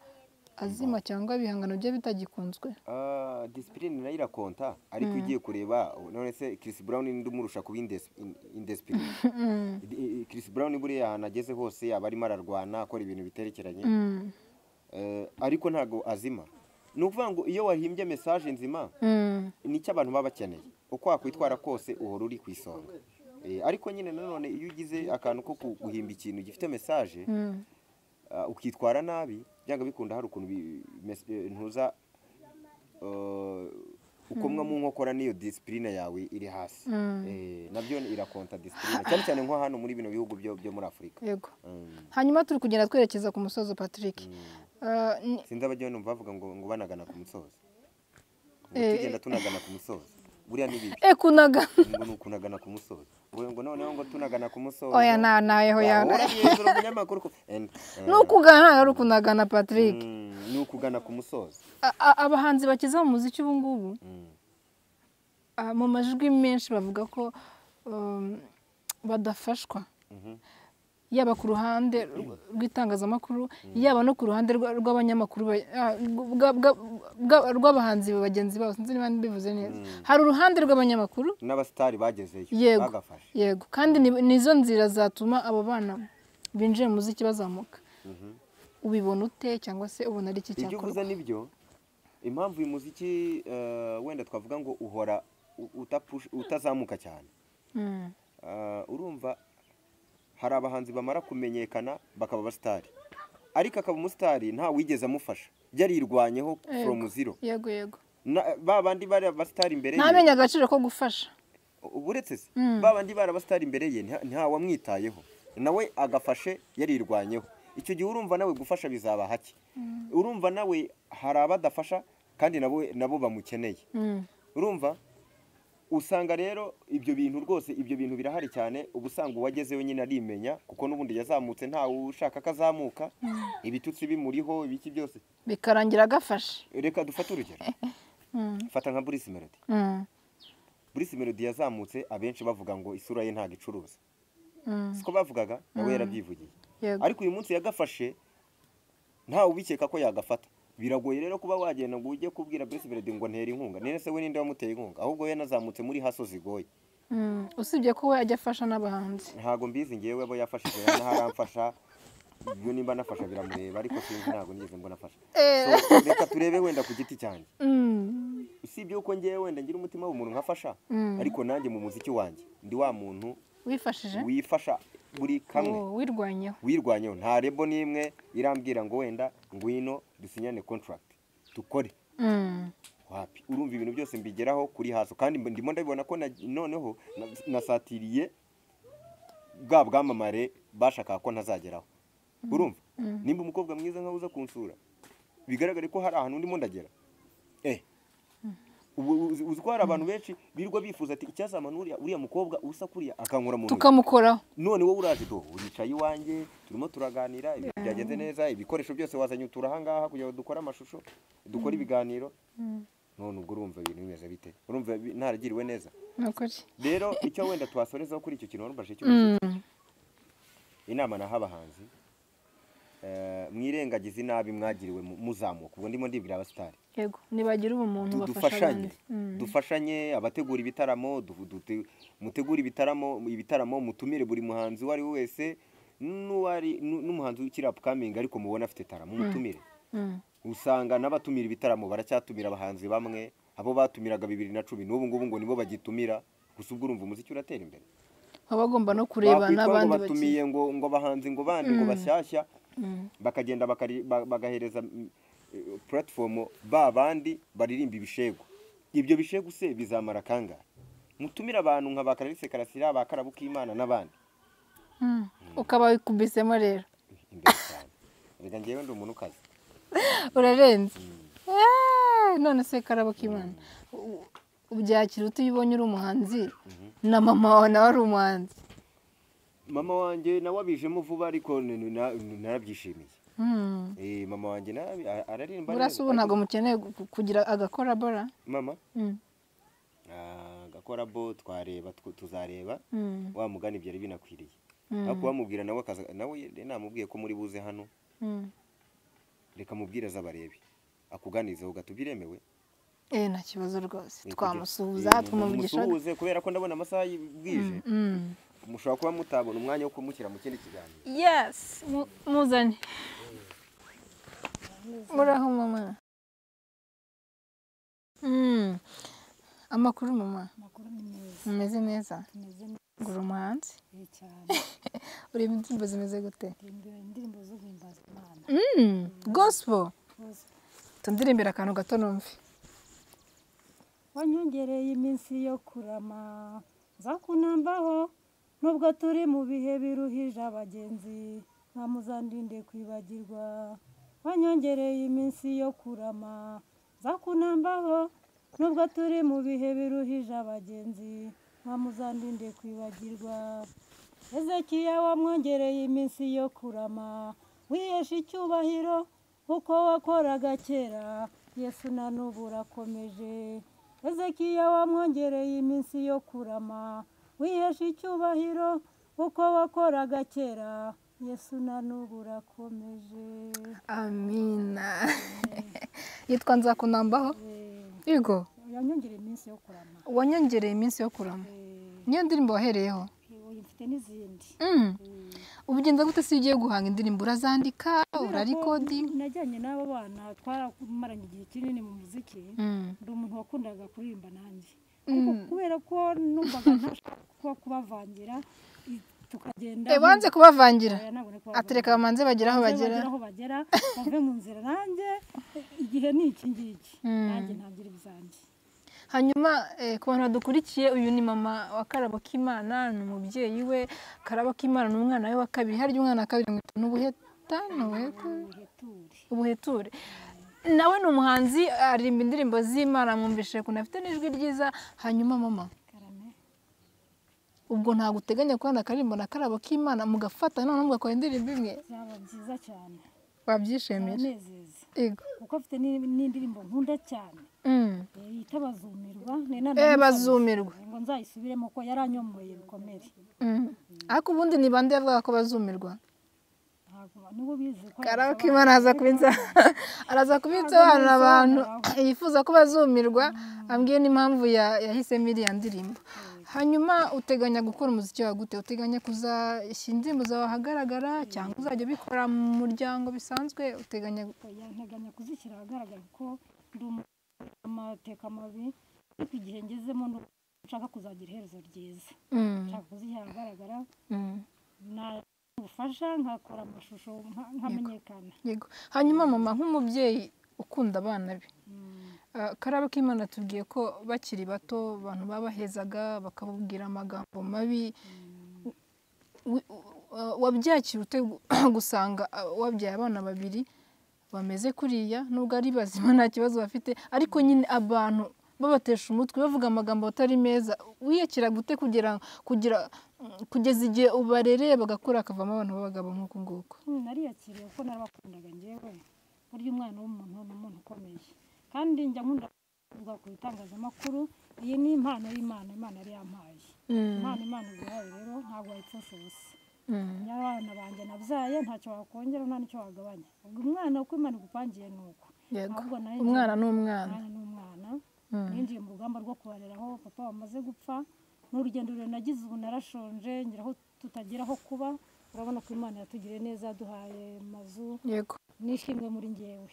azima cyangwa ibihangano bye bitagikunzwe Ah, disipurine nayo irakonta ariko iyo ugiye kureba none se kirisi burawuni n'undi umurusha kuba indesipurine kirisi burawuni buriya ahantu ageze hose yaba arimo ararwana akora ibintu biterekeranye Mm. Eh, ariko ntabwo azima ni ukuvuga ngo iyo wahimbye mesaje nzima Mm. nicyo abantu baba bakeneye uko wakwitwara kose uhora uri ku isonga Eh, ariko nyine nanone iyo ugize akantu ko ku- guhimba ikintu gifite mesaje Mm. ah, ukitwara nabi byanga bikunda hari ukuntu bi- mes- eh, ntuza eh, ukomwa mu nkokora n'iyo disipurine yawe iri hasi Eh, nabyo irakonta disipurine cyane cyane nko hano muri bino bihugu byo byo muri afurika yego Mm. hanyuma turi kugenda twerekeza ku musozo patrick Eh, ni- sinzi abajya numva bavuga ngo ngo banagana ku musozo ngo Eh, tugenda tunagana ku musozo buriya ni bibi eh, kunaga ngo ni ukunagana ku musozi ngo ngo noneho ngo tunagana ku musozi oya na nawe hoya wahora hejuru umunyamakuru ku- And- and- ni ukugana ntabwo ari ukunagana patrick Mm, ni ukugana ku musozi A- a- abahanzi bakiza mu muziki ubu ngubu Mm. ah, mu majwi menshi bavuga ko um, badafashwa Mhm. yaba ku ruhande rw- rw'itangazamakuru yaba no ku ruhande rwa- rw'abanyamakuru ba- ah, bwa- bwa- bwa- rw'abahanzi bagenzi babo sinzi niba mbivuze neza hari uruhande rw'abanyamakuru n'abasitari bagezeyo Yego. bagafashe yego kandi ni- nizo nzira zatuma abo bana binjira mu muziki bazamuka ubibona ute cyangwa se ubona ari iki ibyo uvuze cyakorwa nibyo impamvu uyu muziki eh, wenda twavuga ngo uhora u- utapush- utazamuka cyane Mm, Ah, urumva hari abahanzi bamara kumenyekana bakaba abasitari ariko akaba umusitari nta wigeze amufasha byarirwanyeho from zero yego yego Na- ba bandi bari abasitari imbere ye ntamenye agaciro ko gufasha uburetse se ba bandi bari abasitari imbere ye nta- ntawamwitayeho nawe agafashe yarirwanyeho icyo gihe urumva nawe gufasha bizaba hake urumva nawe hari abadafasha kandi nabo nabo bamukeneye Mm, urumva usanga rero ibyo bintu rwose ibyo bintu birahari cyane uba usanga uwagezeyo nyine arimenya kuko n'ubundi yazamutse ntawe ushaka ko azamuka ibitutsi bimuriho ibiki byose bikarangira agafashe reka dufate urugero fata nka burisi melody Mm, burisi melody yazamutse abenshi bavuga ngo isura ye ntabwo icuruza mm, siko bavugaga nawe yarabyivugiye yego ariko uyu munsi yagafashe ntawe ubikeka ko yagafata biragoye rero kuba wagenda ngo ujye kubwira burisi melody ngo ntera inkunga nene se we ninde wamuteye inkunga ahubwo we yanazamutse muri hasozi goye Mm, usibye ko we ajya afasha n'abahanzi ntabwo mbizi ngewe abo yafashije n'aharamfasha ibyo nimba nafasha biramureba ariko sinzi ntabwo nigeze mbona afasha So, reka turebe wenda ku giti cyanjye Mm, usibye ko ngewe wenda ngira umutima w'umuntu nkafasha Mm. ariko nanjye mu muziki wanjye ndi wa muntu wifashije wifasha buri kamwe Uwo wirwanyeho wirwanyeho nta rebo n'imwe irambwira ngo wenda ngwino dusinyane contract dukore Mm, wapi urumva ibintu byose mbigeraho kuri haso kandi mb- ndimo ndabibona ko na- noneho na- nasatiriye bwa bwamamare bashakaga ko ntazageraho urumva nimba umukobwa mwiza nkawe uza kunsura bigaragare ko hari ahantu ndimo ndagera eh ubu uzi uzi ko hari abantu benshi birirwa bifuza ati icyazamana uriya uriya mukobwa usa kuriya akankura mu ntoki." tukamukoraho none wowe uraje do uricaye iwanjye turimo turaganira ibintu byagenze neza ibikoresho byose wazanye utura ahangaha kugira ngo dukore amashusho dukore ibiganiro none ubwo urumva ibintu bimeze bite urumva bi- ntaragiriwe neza ni ukuri rero icyo wenda twasorezaho kuri icyo kintu warumvaje cy'umuziki inama naha abahanzi eh, mwirengagize inabi mwagiriwe mu- muzamuka ubwo ndimo ndibwira abasitari yego nibagira ubumuntu Du- bafasha dufashanye abandi Mm, dufashanye abategura ibitaramo du- dute- mutegure ibitaramo ibitaramo mutumire buri muhanzi uwo ari we wese n'uwari n'u- n'umuhanzi ukiri upcoming ariko mubona afite taramo mutumire mm, usanga n'abatumira ibitaramo baracyatumira abahanzi bamwe abo batumiraga bibiri na cumi n'ubu ngubu ngo nibo bagitumira gusa ubwo urumva umuziki uratera imbere baba bagomba no Bakwitwa kureba ngo n'abandi bagiye batumiye ngo ngo abahanzi ngo bandi ngo bashyashya bakagenda bakari- ba- bagahereza mm, eh, platform ba bandi baririmba ibishegu ibyo bishegu se bizamara kangahe mutumire abantu nka ba Clarisse Karasira ba Karabukimana n'abandi Mm, ukaba wikubisemo rero imbere cyane rega ngewe ndi umuntu ukaze urarenze Eeeh, none se karabo k'imana u- ubyakira ute iyo ubonye uri umuhanzi na mama wawe nawe ari umuhanzi mama wanjye nawe abijemo vuba ariko n- n- na- narabyishimiye Eh, mama wanjye nabi a- araririmba burasa ubu ntabwo mukeneye gu- kugira agakora bora mama Mm. ah, gakorabo twareba tw- tuzareba Mm. wa mugani byari binakwiriye Mm. ariko wamubwira nawe akaza nawe namubwiye ko muri buze hano Mm. reka mubwire azabarebe akuganizeho gato biremewe eh nta kibazo rwose Eh, twamusuhuza kugira- eh, tumuvugisha mumusuhuze kubera ko ndabona amasaha y- bwije Mm. mushobora kuba mutabona umwanya wo kumushyira mu kindi kiganiro Yes, mu- muzane. Muraho mama. Mm. Amakuru mama, amakuru ni meza mumeze neza. tumeze Ngura umuhanzi. neza cyane Ureba indirimbo zimeze gute? Ndirimbo- indirimbo zo guhimbaza imana Mm. Gospel. Rwose. tundirimbira akantu gato numve wanyongereye iminsi yo kurama nzakunambaho nubwo turi mu bihe biruhije abagenzi ntamuzandinde kwibagirwa wanyongereye iminsi yo kurama nzakunambaho nubwo turi mu bihe biruhije abagenzi ntamuzandinde kwibagirwa Hezekiya wamwongereye iminsi yo kurama wihesha icyubahiro uko wakoraga kera yesu na n'ubu urakomeje Hezekiya wamwongereye iminsi yo kurama wihesha icyubahiro uko wakoraga kera yesu na n'ubu urakomeje amina yitwa nzakunambaho Eh, yego yanyongereye iminsi yo kurama wanyongereye iminsi yo kurama Eh, niyo ndirimbo wahereyeho uyu mfite n'izindi Mm. Mm. ubugenda gute si ugiye guhanga indirimbo urazandika urarikodinga najyanye n'aba bana twaramaranye igihe kinini mu muziki ndi umuntu wakundaga kuririmba nanjye ariko kubera ko numvaga ntashaka kuba- kubavangira i- tukagenda Eh, wanze kubavangira Eh, ntabwo nari kubavangira. atereka bamanze bagera aho Maze bagera aho bagera bave mu nzira nanjye eh, igihe ni iki ngiki Mm. nanjye ntangira ibyanjye Hanyuma eh, ku bantu badukurikiye uyu ni mama wa Karabokimana ni umubyeyi we Karabokimana ni umwana we wa kabiri harya umwana wa kabiri ngo ni ubuheta ni ubuheta ubuheture ubuheture nawe ni umuhanzi aririmba indirimbo z'imana mwumvishije ukuntu afite n'ijwi ryiza hanyuma mama karame ubwo ntabwo uteganya kubona akaririmbo na karabo k'imana mugafata none mugakora indirimbo imwe byaba byiza cyane wabyishimira aranezeza Yego. kuko afite ni- n'indirimbo nkunda cyane Mm. Eh, yita bazumirwa ni na- Eh, bazumirwa. ngo nzayisubiremo ko yaranyomoreye bikomere Mm. ariko ubundi ni bande yavugaga ko bazumirwa ntabwo nibo bizi ko karabo k'imana aza kubitsa araza kubisobanurira abantu yifuza ko bazumirwa ambwiye n'impamvu ya- yahisemo iriya ndirimbo hanyuma uteganya gukora umuziki wawe gute uteganya kuzashyira indirimbo zawe ahagaragara cyangwa uzajya ubikora mu muryango bisanzwe uteganya oya nteganya kuzishyira ahagaragara kuko ndi umuntu ufite amateka mabi ariko igihe ngezemo ni uko nshaka kuzagira iherezo ryiza Mm, nshaka kuzishyira ahagaragara mm, na ubufasha nkakora amashusho nka- nkamenyekana yego hanyuma mama nk'umubyeyi ukunda abana be Mm, Ah, karabo k'imana tubwiye ko bakiri bato abantu babahezaga bakababwira amagambo mabi Wi- wa- wabyakira ute gu- gusanga ah, wabyaye abana babiri bameze kuriya nubwo ari bazima nta kibazo bafite ariko nyine abantu babatesha umutwe bavuga amagambo atari meza wiyakira gute kugira kugira kugeza igihe ubarereye bagakura hakavamo abantu b'abagabo nk'uku nguku nariyakiriye kuko narabakundaga njyewe burya umwana w'umuntu ni umuntu ukomeye kandi njya nkunda kuvuga ku bitangazamakuru iyi ni impano y'imana imana yari yampaye impano imana iduhaye rero ntabwo wayipfushusa Mm. abana banjye nabyaye ntacyo wakongera nta n'icyo wagabanya ubwo umwana uko imana igupangiye ni uko Yego. ahubwo nawe umwana ni umwana umwana ni umwana ninjiye mu rugamba rwo kubarera aho papa wamaze gupfa ni urugendo rurerure nagize ubu narashonje ngira aho tutagira aho kuba urabona ko imana yatugiriye neza yaduhaye amazu yego nishimwe muri ngewe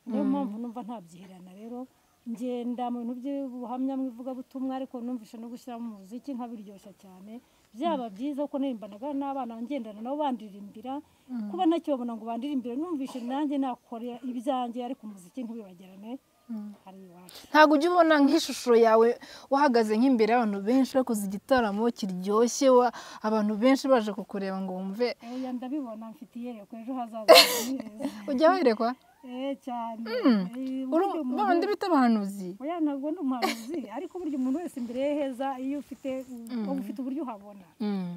niyo mpamvu numva ntabyihirana rero ngenda mu bintu by'ubuhamya mu ivugabutumwa ariko numvisha no gushyiramo umuziki nkabiryoshya cyane byaba byiza kuko narimbanaga n'abana ngendana nabo bandirimbira kuba nakibabona ngo bandirimbire numvishe nanjye nakora ibyanjye ariko umuziki ntibibagirane hari iwacu ntabwo ujya ubona nk'ishusho yawe wahagaze nk'imbere y'abantu benshi bakoze igitaramo kiryoshye wa abantu benshi baje kukureba ngo wumve oya ndabibona mfite iyereko ejo hazaza ni heza ujya werekwa eh cyane bandi bita abahanuzi oya ntabwo ni umuhanuzi ariko burya umuntu wese imbere ye heza iyo ufite uba ufite uburyo uhabona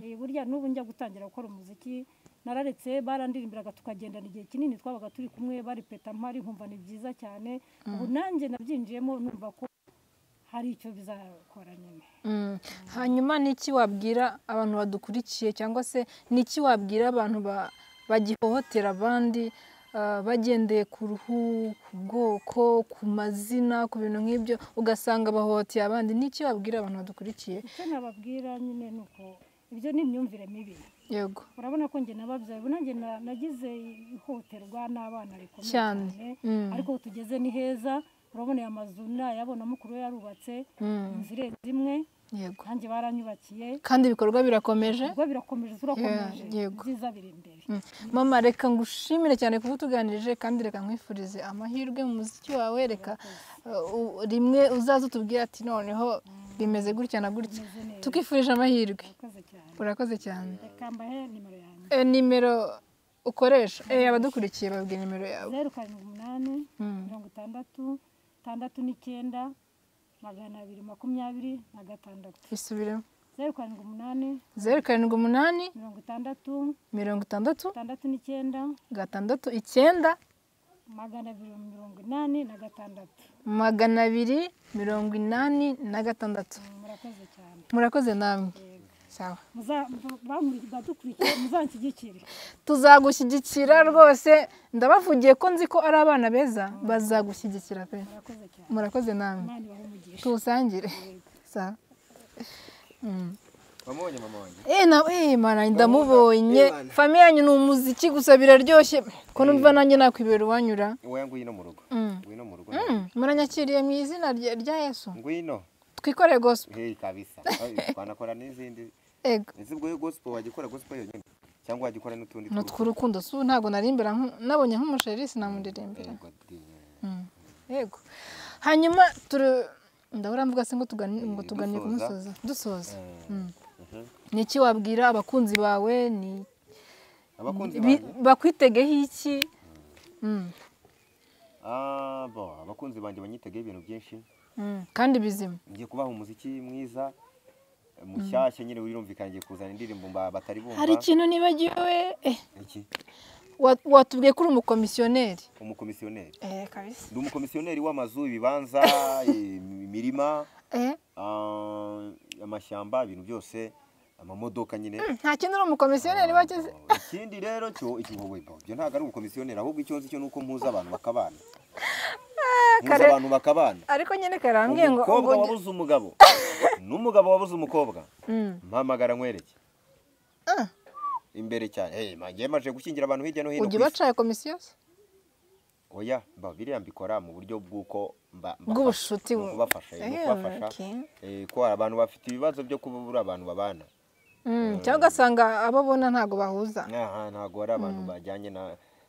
Eh, burya n'ubu njya gutangira gukora umuziki nararetse barandirimbiraga tukagendana igihe kinini twabaga turi kumwe baripeta mpari nkumva ni byiza cyane ubu nanjye nabyinjiyemo numva ko hari icyo bizakora nyine Mm. hanyuma n'iki wabwira abantu badukurikiye cyangwa se n'iki wabwira abantu ba- bagihohotera abandi ah, bagendeye ku ruhu ku bwoko ku mazina ku bintu nk'ibyo ugasanga bahohoteye abandi n'iki wabwira abantu badukurikiye icyo nababwira nyine ni uko ibyo ni imyumvire mibi yego urabona ko njye nababyaye ubu nanjye na- nagize ihohoterwa n'abana rikomeye Cyane. cyane Mm. ariko aho tugeze ni heza urabona aya mazu nayabona mukuru we yarubatse inzira zimwe yego nanjye baranyubakiye kandi ibikorwa birakomeje ubwo birakomeje turakomeje Yeah, yego. byiza biri imbere Mm. mama reka ngushimire cyane kuba utuganirije kandi reka nkwifurize amahirwe mu muziki wawe reka uh, u- rimwe uzaze utubwire ati noneho bimeze gutya na gutya Bimeze neza. tukifurije amahirwe urakoze cyane urakoze cyane reka mbahe nimero yanjye Eh, nimero ukoresha eh, abadukurikiye babwira nimero yawe zeru karindwi umunani mirongo itandatu itandatu n'icyenda magana abiri makumyabiri na gatandatu bisubiremo zeru karindwi umunani zeru karindwi umunani mirongo itandatu mirongo itandatu itandatu n'icyenda gatandatu icyenda magana abiri mirongo inani na gatandatu magana abiri mirongo inani na gatandatu murakoze cyane murakoze namwe sawa badukurikiye muzanshyigikire tuzagushyigikira rwose ndabavugiye ko nzi ko ari abana beza bazagushyigikira pe murakoze cyane murakoze namwe imana ibahe umugisha tuwusangire sawa Mm. wamubonye mama wanjye Eh nawe eh mana ndamubonye famiye yanyu ni umuziki gusa biraryoshye ko numva nanjye nakwibera uwanyura wowe ngwino mu rugo Mm. ngwino mu rugo Mm, muranyakiriye mu izina rya rya Yesu ngwino twikoreye gospel heyi kabisa twanakora n'izindi ego ese ubwo yo gospel wajya gospel yonyine cyangwa wajya ukora n'utundi ni utw'urukundo si ubu ntabwo narimbira nku- nabonye nk'umusheri sinamuririmbira Yego, di- yego hanyuma turi ndabura mvuga se ngo tugani ngo Eh, tugane dusoza. kumusoza dusoza Mm. Mhm. ni iki wabwira abakunzi bawe ni abakunzi bi- banjye bakwitegeho iki Mm, Ah, bo, abakunzi banjye banyitegaho ibintu byinshi mm, kandi bizima ngiye kubaha umuziki mwiza mushyashya nyine wirumvikana ngiye kuzana indirimbo mba- batari bumva hari ikintu nibagiwe eh, Iki? wa- watubwiye ko uri umukomisiyoneri umukomisiyoneri eh kabisa ndi umukomisiyoneri w'amazu ibibanza im- imirima eh ah, amashyamba ibintu byose amamodoka nyine nta kindi uri umukomisiyoneri wageze Oh, ikindi rero cyo iki wowe bo, ibyo ntabwo ari ubukomisiyoneri ahubwo icyo nzi cyo ni uko mpuza abantu bakabana mpuza kare- abantu bakabana ariko nyine karambwiye ngo umukobwa ngo- wabuze umugabo n'umugabo wabuze umukobwa Mm. mpamagara nkwereke imbere cyane hey, man, njyewe maje gushyingira abantu hirya no hino ujya ku isi. ubacaye komisiyo se oya mba biriya mbikora mu buryo bw'uko mba- mbafasha. Bw'ubucuti Mu bu- kubafasha eh, mu Eh, kubafasha okay. eh, ko hari abantu bafite ibibazo byo kubura abantu babana Mm, cyangwa ugasanga abo ubona ntabwo bahuza aha ntabwo ari abantu bajyanye na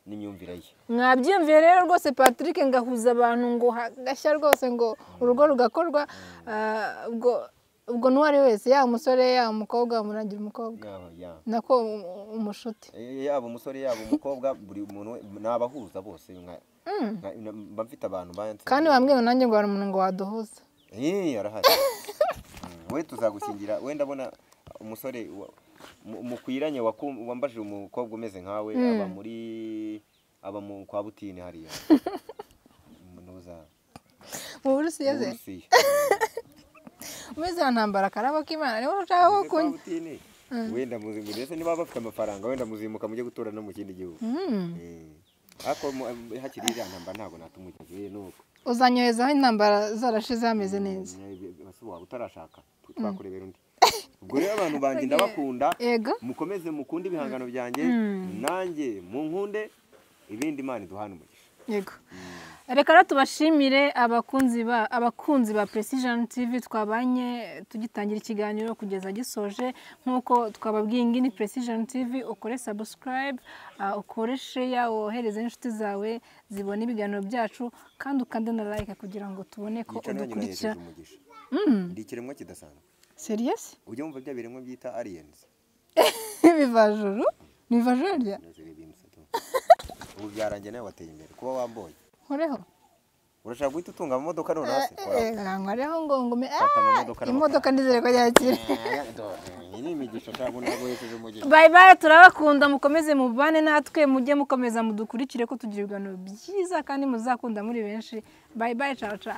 n'imyumvire ye mwabyiyumviye rero rwose patrick ngahuza abantu ngo hagashya rwose ngo urugo rugakorwa ah, ubwo ubwo n'uwo ari wese yaba umusore yaba umukobwa muragira umukobwa Yaho, ya. nako u- u- umushuti Eh, yaba umusore yaba umukobwa buri muntu we- ni abahuza bose nka- nka- na- mba mfite abantu banse kandi wambwiye ngo nanjye ngo hari umuntu ngo waduhuza Eh, arahari Mm, we tuzagushyingira we ndabona umusore wa- mu- mukwiranye wakum- wambajije umukobwa umeze nkawe aba muri aba mu kwa butini hariya nuza mu burusiya ze Burusiya. umeze nka ntambara karabo k'imana niwe ushaka ko Kwa kunywa butini wenda muzimu ndetse niba bafite amafaranga wenda muzimuka mujye gutura no mu kindi gihugu Eh, ariko mu- hakiri iriya ntambara ntabwo natumujyaje nuko uzanyohezaho intambara zarashize hameze neza ese waba utarashaka twakurebera undi ubwo rero abantu banjye ndabakunda yego mukomeze mukunde ibihangano byanjye nanjye munkunde ibindi imana iduhana umugisha yego reka rero tubashimire abakunzi ba abakunzi ba precision tv twabanye tugitangira ikiganiro kugeza gisoje nk'uko twababwiye ngi ni precision tv ukore subscribe ah, ukore share wohereze n'inshuti zawe zibona ibiganiro byacu kandi ukande na like kugira ngo tubone ko yica nanjye udukurikira nahejeje umugisha ndi ikiremwa kidasanzwe seriyesi ujya wumva bya biremwa byita aliens ibivajuru ni ibivajuru rya Nazireba iyi misatsi. ubu byarangiye nawe wateye imbere kuba wamboye nkoreho urashaka guhita utunga amamodoka nonaha se Kora. nkoreho ngo ngume Fata amamodoka Ah, n'amafaranga. imodoka ndizere ko yakira iyi ni imigisha ntabwo ntabwo yejeje umugisha bayi bayi turabakunda mukomeze mubane natwe mujye mukomeza mudukurikire ko tugira ibiganiro byiza kandi muzakunda muri benshi bayi bayi caca